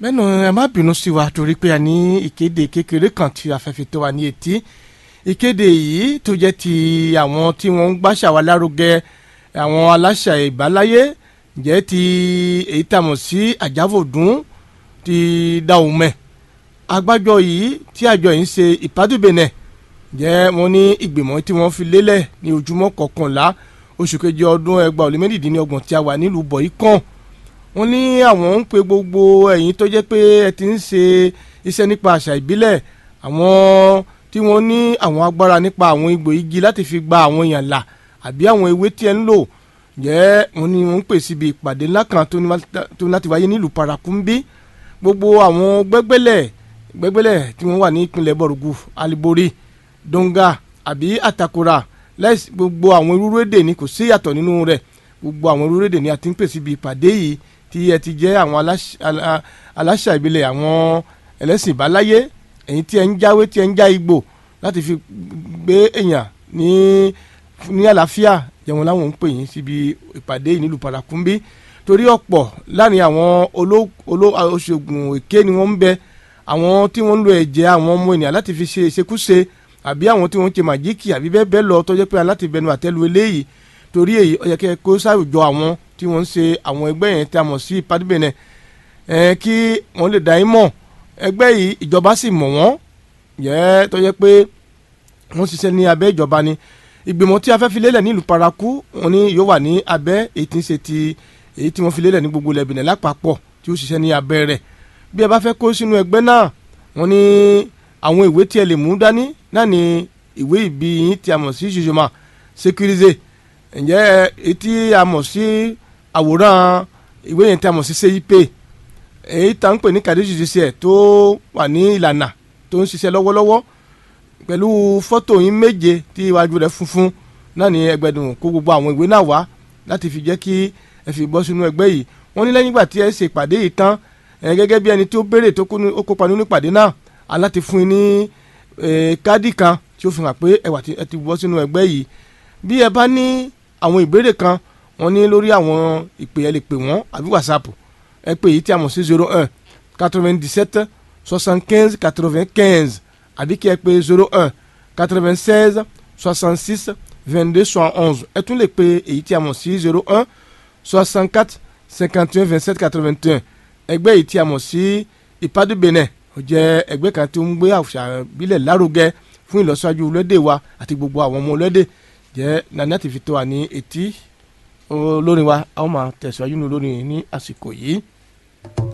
bẹ́ẹ̀ni ẹ má bínú sí wa torí pé a ní ìkéde kékeré kan tí a fẹ́ fi tó wa ní etí ìkéde yìí tó jẹ́ ti àwọn tí wọ́n ń gbàṣà wa lárugẹ àwọn aláṣà ìbáláyé jẹ́ ti èyí tàmọ̀ sí àjáfòdún ti Dahomey agbájọ yìí tí àjọ yìí ń ṣe ìpàdùbẹ̀nẹ̀ jẹ́ wọ́n ní ìgbìmọ̀ tí wọ́n fi lélẹ̀ ní ojúmọ́ kọkànlá oṣù kejì ọdún ẹgbàá ó lé mẹ́rìndínlọ́gbọ̀n tí a wà nílùú bọ̀yì kàn wọ́n ní àwọn ń pe gbogbo ẹ̀yin tó jẹ́ pé ẹ ti ń ṣe iṣẹ́ nípa àṣà ìbílẹ̀ àwọn tí wọ́n ní àwọn agbára nípa àwọn igbó igi láti fi gba àwọn èèyàn là àbí àwọn ewé tí ẹ ń lò jẹ́ wọ́n ní wọ́n ń pè síbi ìpàdé ńlá kan tó ní láti wáyé nílùú parakumbi gbogbo àwọn gbẹ́gbẹ́lẹ̀ gbẹ́gbẹ́lẹ̀ tí wọ́n wà ní ìpínlẹ̀ bọ̀rùgù alibori donga àbí atakora lẹ́sìn gbogbo àwọn irúurú èdè ni kò sí ìyàtọ̀ nínú rẹ̀ gbogbo àwọn irúurú èdè ni a ti ń pè síbi ìpàdé yìí tí ẹ ti jẹ́ àwọn aláṣà ìbílẹ̀ àwọn ẹlẹ́sìn ìbáláyé ẹ̀yin tí ẹ ń jáwé tí ẹ ń já igbó láti fi gbé èèyàn ní ní àlàáfíà jẹun láwọn ń pè yín síbi ìpàdé yìí nílùú parakumbi torí ọ̀pọ̀ láàrin àwọn olóṣègùn èké ni wọ́n ń bẹ àwọn tí wọ́n ń lo ẹ̀jẹ̀ àwọn ọmọ ènìyàn láti fi ṣe ìṣekúṣe àbí àwọn tí wọ́n ń ṣe màjíkì àbí bẹ́ẹ̀ bẹ́ẹ̀ lọ tó jẹ́ pé aláti bẹnu àtẹ́lu eléyìí torí èyí ó yẹ kẹ́ kó sáwùjọ àwọn tí wọ́n ń ṣe àwọn ẹgbẹ́ yẹn tí a mọ̀ sí padìbẹ̀nẹ̀ ẹ̀ kí wọ́n lè dá yín mọ̀ ẹgbẹ́ yìí ìjọba sì mọ̀ wọ́n yẹ tó yẹ pé wọ́n ṣiṣẹ́ ní abẹ́ ìjọba ni ìgbìmọ̀ tí a fẹ́ fi lélẹ̀ nílùú paraku wọn ni yóò wà ní abẹ́ èyí tí ń ṣe ti èyí tí wọ́n fi lélẹ̀ ní gbogbo ilẹ̀ Benin lápapọ̀ tí ó ṣiṣẹ́ ní abẹ́ rẹ̀ bí ẹ bá fẹ́ kó sínú ẹgbẹ́ náà wọ́n ní àwọn ìwé tí ẹ lè mú dání náà ni ìwé ìbí yín tí a mọ̀ sí jùjùmọ̀ sécurisé ǹjẹ́ etí a mọ̀ sí àwòrán ìwé yẹn tí a mọ̀ sí CIP èyí tá ń pè ní kàdé judiciaire tó wà ní ìlànà tó ń ṣiṣẹ́ lọ́wọ́lọ́wọ́ pẹ̀lú fọ́tò yín méje tí iwájú rẹ̀ funfun náà ní ẹgbẹ̀dùn kó gbogbo àwọn ìwé náà wá láti fi jẹ́ kí ẹ fi bọ́ sínú ẹgbẹ́ yìí wọ́n ní lẹ́yìn ìgbà tí ẹ ṣe ìpàdé yìí tán ẹ gẹ́gẹ́ bí ẹni tó béèrè tó kópa nínú ìpàdé náà aláti fún yín ní káàdì kan tí ó fi hàn pé ẹ ti bọ́ sínú ẹgbẹ́ yìí bí ẹ bá ní àwọn ìbéèrè kan wọ́n ní lórí àwọn ìpè ẹ lè pè wọ́n àbí wàsápù ẹ pè yìí tí a mọ̀ sí zero un quatre-vingt-dix-sept soixante-quinze quatre-vingt-quinze àbí kí ẹ pè zero un quatre-vingt-seize soixante-six vingt-deux soixante onze ẹ tún lè pè èyí tí a mọ̀ sí zero un soixante-quatre cinquante et un vingt-sept quatre-vingt-un ẹgbẹ́ yìí tí a mọ̀ sí ìpàdé Benin ó jẹ́ ẹgbẹ́ kan tí ó ń gbé àṣà ìbílẹ̀ lárugẹ fún ìlọsíwájú olóde wa àti gbogbo àwọn ọmọ olóde jẹ́ nani àti fi tó wa ní etí olórin wa a ó máa tẹ̀síwájú ní olórin ní àsìkò yìí.